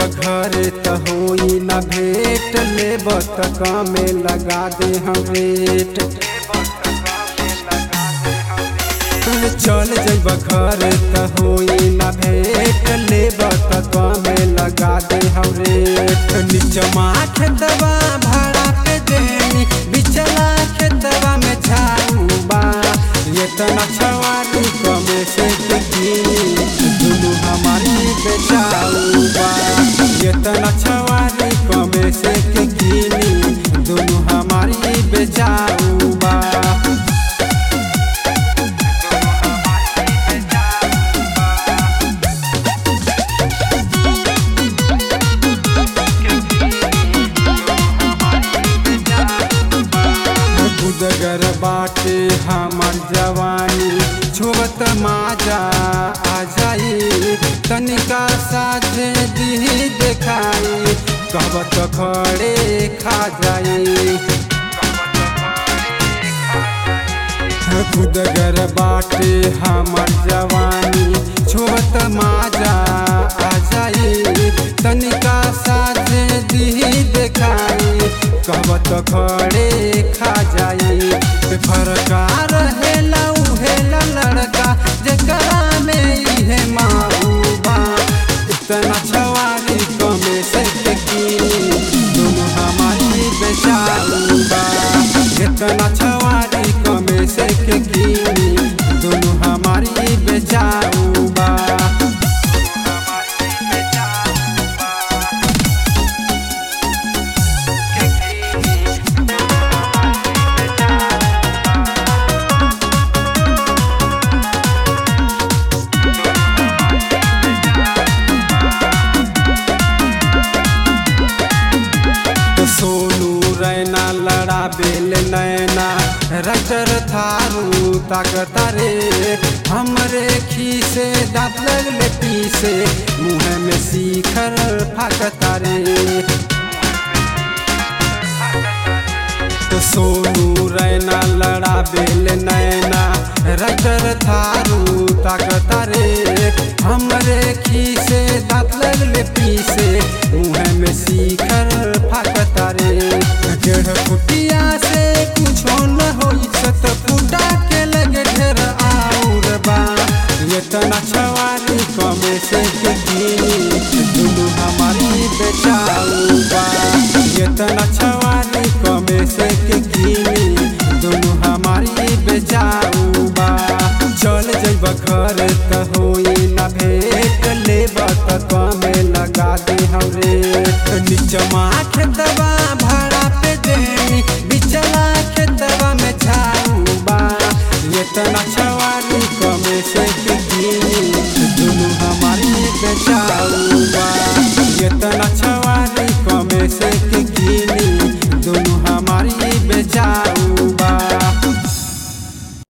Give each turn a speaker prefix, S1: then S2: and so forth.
S1: घरे त होई ना भेट लेब त कमे लगा दे हम रेट तू चल जइब घरे त होई ना भेट लेब त कमे लगा दे हम रेट निचमा खेतवा भाड़ा पे देनी बिचला खेतवा में झाड़ू बा ये तना छवारी कमे से किनी दुनु हमारी बेचाऊ बा ये तना छवारी कमे से किनी दुनु हमारी बेचाऊ बा उदगर बाटे हमर जवानी छुबत माजा आ जाई तनिका साझे दी देखाई कहबत खड़े खा जाई खुदगर बाटे हमर जवानी छुबत माजा आ जाई तनिका साझे दी देखाई कहबत खड़े खा जाई फरका रहेला उहेला लड़का जेकरा में इहे माऊबा इतना छवारी कमे से की दोनों हमारी बेचाऊबा इतना छवारी कमे से की दोनों हमारी बेचाऊबा सोनू रैना लड़ा बेल नैना रटर थारू ताकता रे हमरे खीसे दांत लगले पीसे मुँह में सीखर फाकता रे तो सोनू रैना लड़ा बेल नैना रटर थारू ताकता रे हमरे खीसे दांत लगले पीसे मुँह में सीखर फाकता रे डेढ़ फुटिया से कुछो न होई सत फुटा के लगे ढेर आउर बा ये तना छवारी कमे से के गिनी दुनु हमारी बेचाऊ बा ये तना छवारी कमे से के गिनी दुनु हमारी बेचाऊ बा चल जइब घर त होई ना भेट लेब त कमे लगा दे हम रेट निचमा खेतवा भाड़ा पे देनी बिचला खेतवा में झाड़ू बा ये तना छवारी कमे से किनी दुनु हमारी बेचाऊ बा ये तना छवारी कमे से किनी दुनु हमारी बेचाऊ